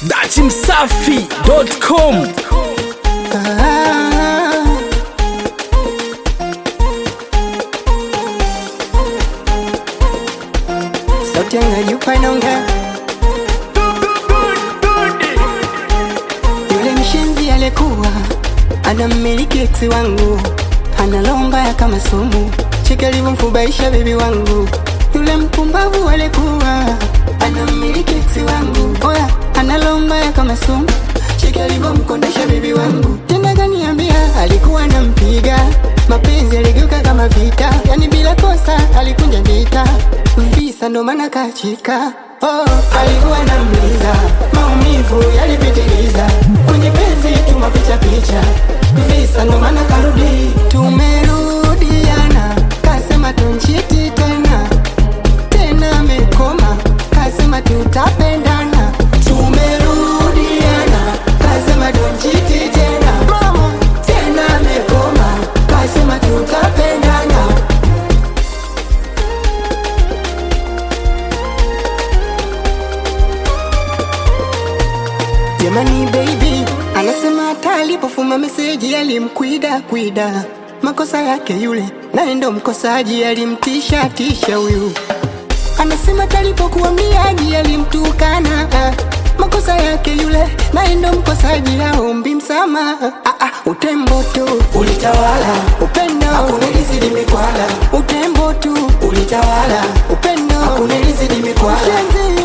datimsafi.com Sauti yangu inaongea, yule mshenzi alikuwa anammiliki eksi wangu, analomba ya kama sumu, cheki alivyomfubaisha bebi wangu. Yule mpumbavu alikuwa anammiliki eksi wangu, oya, analomba ya kama sumu, cheki alivyomkondesha bebi wangu. Tena kaniambia alikuwa anampiga mapenzi yaligeuka kama vita, yani bila kosa alikunja vita visa, ndo maana kachika. Oh, alikuwa anamliza maumivu yalipitiliza kwenye penzi tuma picha picha visa, ndo maana karudi. Tumerudiana, kasema tunchiti tena tena, amekoma kasema tutapendana. Tumerudiana, kasema tunchiti tena mama, tena amekoma kasema tutapendana. Jamani baby, anasema hata alipofuma meseji alimkwida kwida, makosa yake yule, naye ndo mkosaji, alimtisha tisha huyu. Anasema hata alipokuwa mliaji alimtukana, ah, makosa yake yule, naye ndo mkosaji, aombi msamaha. Ah, ah, utembo tu ulitawala, upendo hakunilizidi mikwala, utembo tu ulitawala, upendo hakunilizidi mikwala. Ushenzi